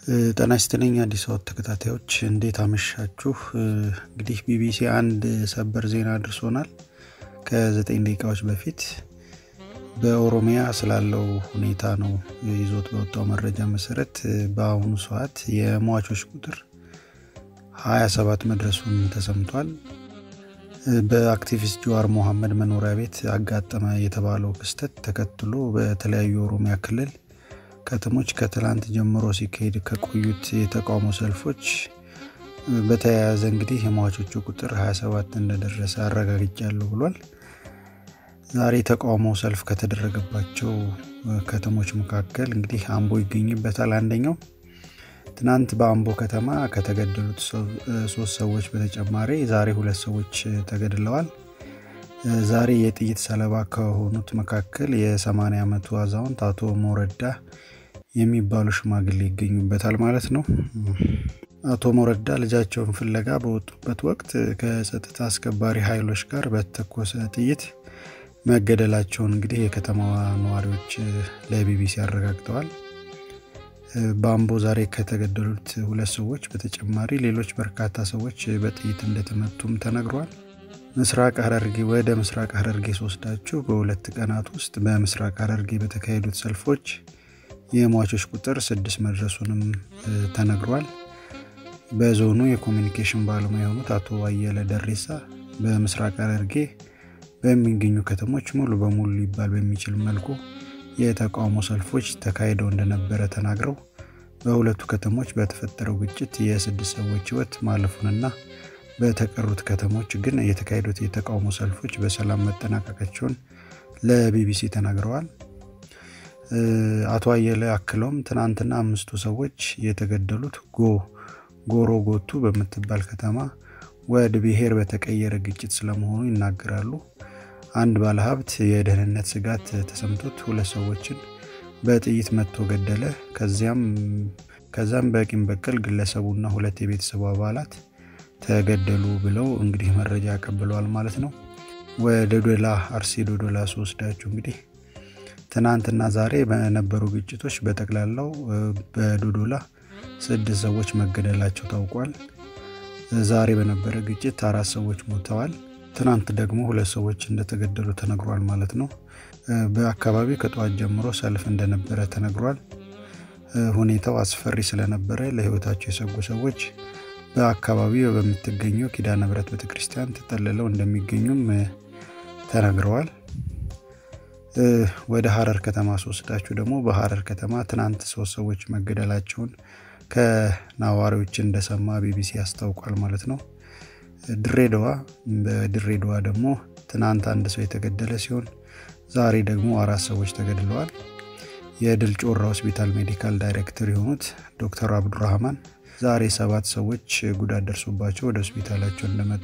ጤና ይስጥልኝ አዲስ አበባ ተከታታዮች እንዴት አመሻችሁ። እንግዲህ ቢቢሲ አንድ ሰበር ዜና አድርሶናል ከዘጠኝ ደቂቃዎች በፊት በኦሮሚያ ስላለው ሁኔታ ነው ይዞት በወጣው መረጃ መሰረት በአሁኑ ሰዓት የሟቾች ቁጥር 27 መድረሱን ተሰምቷል። በአክቲቪስት ጀዋር መሐመድ መኖሪያ ቤት አጋጠመ የተባለው ክስተት ተከትሎ በተለያዩ የኦሮሚያ ክልል ከተሞች ከትላንት ጀምሮ ሲካሄድ ከቆዩት የተቃውሞ ሰልፎች በተያያዘ እንግዲህ የሟቾቹ ቁጥር 27 እንደደረሰ አረጋግጫለሁ ብሏል። ዛሬ ተቃውሞ ሰልፍ ከተደረገባቸው ከተሞች መካከል እንግዲህ አምቦ ይገኝበታል። አንደኛው ትናንት በአምቦ ከተማ ከተገደሉት ሶስት ሰዎች በተጨማሪ ዛሬ ሁለት ሰዎች ተገድለዋል። ዛሬ የጥይት ሰለባ ከሆኑት መካከል የ80 ዓመቱ አዛውንት አቶ ሞረዳ የሚባሉ ሽማግሌ ይገኙበታል ማለት ነው። አቶ ሞረዳ ልጃቸውን ፍለጋ በወጡበት ወቅት ከጸጥታ አስከባሪ ኃይሎች ጋር በተኮሰ ጥይት መገደላቸውን እንግዲህ የከተማዋ ነዋሪዎች ለቢቢሲ አረጋግጠዋል። በአምቦ ዛሬ ከተገደሉት ሁለት ሰዎች በተጨማሪ ሌሎች በርካታ ሰዎች በጥይት እንደተመቱም ተነግሯል። ምስራቅ ሐረርጌ ወደ ምስራቅ ሐረርጌ ስወስዳችሁ በሁለት ቀናት ውስጥ በምስራቅ ሐረርጌ በተካሄዱት ሰልፎች የሟቾች ቁጥር ስድስት መድረሱንም ተነግሯል። በዞኑ የኮሚኒኬሽን ባለሙያ የሆኑት አቶ አየለ ደሬሳ በምስራቅ ሐረርጌ በሚገኙ ከተሞች ሙሉ በሙሉ ሊባል በሚችል መልኩ የተቃውሞ ሰልፎች ተካሂደው እንደነበረ ተናግረው በሁለቱ ከተሞች በተፈጠረው ግጭት የስድስት ሰዎች ሕይወት ማለፉንና በተቀሩት ከተሞች ግን የተካሄዱት የተቃውሞ ሰልፎች በሰላም መጠናቀቃቸውን ለቢቢሲ ተናግረዋል። አቶ አየለ አክለውም ትናንትና አምስቱ ሰዎች የተገደሉት ጎ ጎሮ ጎቱ በምትባል ከተማ ወደ ብሔር በተቀየረ ግጭት ስለመሆኑ ይናገራሉ። አንድ ባለሀብት የደህንነት ስጋት ተሰምቶት ሁለት ሰዎችን በጥይት መጥቶ ገደለ። ከዚያም ከዛም በቂም በቀል ግለሰቡና ሁለት የቤተሰቡ አባላት ተገደሉ ብለው እንግዲህ መረጃ ያቀብለዋል ማለት ነው። ወደ ዶዶላ አርሲ ዶዶላ ስወስዳችሁ እንግዲህ ትናንትና ዛሬ በነበሩ ግጭቶች በጠቅላላው በዶዶላ ስድስት ሰዎች መገደላቸው ታውቋል። ዛሬ በነበረ ግጭት አራት ሰዎች ሞተዋል። ትናንት ደግሞ ሁለት ሰዎች እንደተገደሉ ተነግሯል ማለት ነው። በአካባቢው ከጠዋት ጀምሮ ሰልፍ እንደነበረ ተነግሯል። ሁኔታው አስፈሪ ስለነበረ ለሕይወታቸው የሰጉ ሰዎች በአካባቢው በምትገኘው ኪዳነ ምሕረት ቤተክርስቲያን ተጠልለው እንደሚገኙም ተነግረዋል። ወደ ሀረር ከተማ ስወስዳችሁ ደግሞ በሀረር ከተማ ትናንት ሶስት ሰዎች መገደላቸውን ከነዋሪዎች እንደሰማ ቢቢሲ ያስታውቋል ማለት ነው። ድሬዳዋ በድሬዳዋ ደግሞ ትናንት አንድ ሰው የተገደለ ሲሆን ዛሬ ደግሞ አራት ሰዎች ተገድለዋል። የድል ጮራ ሆስፒታል ሜዲካል ዳይሬክተር የሆኑት ዶክተር አብዱራህማን ዛሬ ሰባት ሰዎች ጉዳት ደርሶባቸው ወደ ሆስፒታላቸው እንደመጡ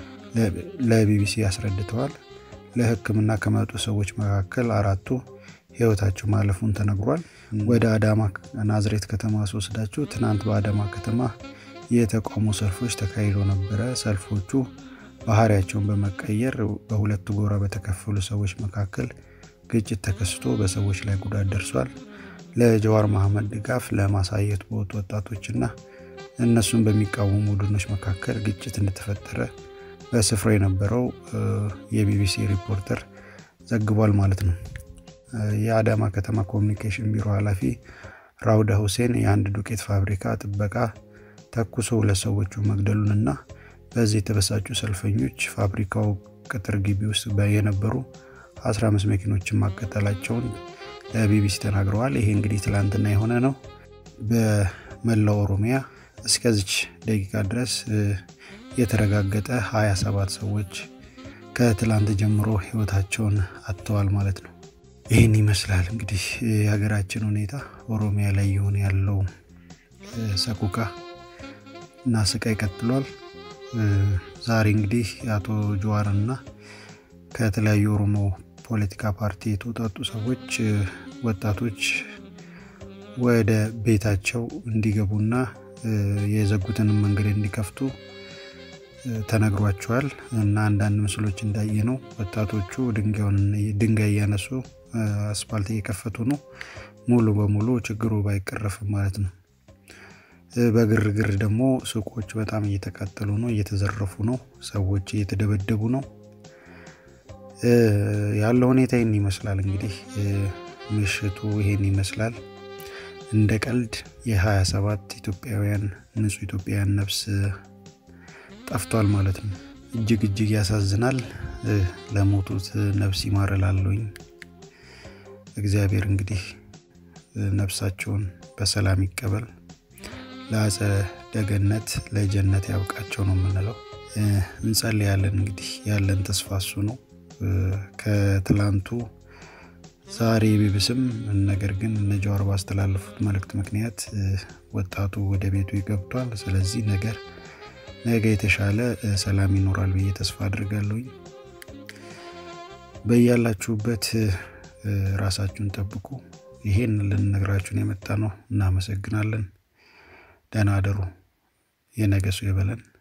ለቢቢሲ አስረድተዋል። ለሕክምና ከመጡ ሰዎች መካከል አራቱ ሕይወታቸው ማለፉን ተነግሯል። ወደ አዳማ ናዝሬት ከተማ ስወስዳችሁ ትናንት በአዳማ ከተማ የተቃውሞ ሰልፎች ተካሂዶ ነበረ። ሰልፎቹ ባህሪያቸውን በመቀየር በሁለት ጎራ በተከፈሉ ሰዎች መካከል ግጭት ተከስቶ በሰዎች ላይ ጉዳት ደርሷል። ለጀዋር መሐመድ ድጋፍ ለማሳየት በወጡ ወጣቶችና እነሱን በሚቃወሙ ቡድኖች መካከል ግጭት እንደተፈጠረ በስፍራው የነበረው የቢቢሲ ሪፖርተር ዘግቧል ማለት ነው። የአዳማ ከተማ ኮሚኒኬሽን ቢሮ ኃላፊ ራውዳ ሁሴን የአንድ ዱቄት ፋብሪካ ጥበቃ ተኩሶ ሁለት ሰዎቹ መግደሉንና በዚህ የተበሳጩ ሰልፈኞች ፋብሪካው ቅጥር ግቢ ውስጥ የነበሩ 15 መኪኖችን ማቃጠላቸውን ለቢቢሲ ተናግረዋል። ይሄ እንግዲህ ትላንትና የሆነ ነው። በመላው ኦሮሚያ እስከዚች ደቂቃ ድረስ የተረጋገጠ 27 ሰዎች ከትላንት ጀምሮ ህይወታቸውን አጥተዋል ማለት ነው። ይህን ይመስላል እንግዲህ የሀገራችን ሁኔታ ኦሮሚያ ላይ የሆነ ያለው ሰቁቃ እና ስቃይ ቀጥሏል። ዛሬ እንግዲህ የአቶ ጀዋርና ከተለያዩ ኦሮሞ ፖለቲካ ፓርቲ የተውጣጡ ሰዎች ወጣቶች ወደ ቤታቸው እንዲገቡና የዘጉትንም መንገድ እንዲከፍቱ ተነግሯቸዋል እና አንዳንድ ምስሎች እንዳየ ነው ወጣቶቹ ድንጋይ እያነሱ አስፓልት እየከፈቱ ነው። ሙሉ በሙሉ ችግሩ ባይቀረፍም ማለት ነው። በግርግር ደግሞ ሱቆች በጣም እየተቃጠሉ ነው፣ እየተዘረፉ ነው፣ ሰዎች እየተደበደቡ ነው። ያለው ሁኔታ ይህን ይመስላል። እንግዲህ ምሽቱ ይሄን ይመስላል። እንደ ቀልድ የ27 ኢትዮጵያውያን ንጹህ ኢትዮጵያውያን ነፍስ ጠፍቷል ማለት ነው። እጅግ እጅግ ያሳዝናል። ለሞቱት ነፍስ ይማረላለኝ። እግዚአብሔር እንግዲህ ነፍሳቸውን በሰላም ይቀበል፣ ለአጸደ ገነት ለጀነት ያብቃቸው ነው የምንለው። እንጸልያለን። እንግዲህ ያለን ተስፋ እሱ ነው። ከትላንቱ ዛሬ ቢብስም ነገር ግን እነ ጀዋር ባስተላለፉት መልእክት ምክንያት ወጣቱ ወደ ቤቱ ይገብቷል። ስለዚህ ነገር ነገ የተሻለ ሰላም ይኖራል ብዬ ተስፋ አድርጋለሁኝ። በያላችሁበት ራሳችሁን ጠብቁ። ይሄን ልንነግራችሁን የመጣ ነው። እናመሰግናለን። ደህና አደሩ። የነገ ሰው ይበለን።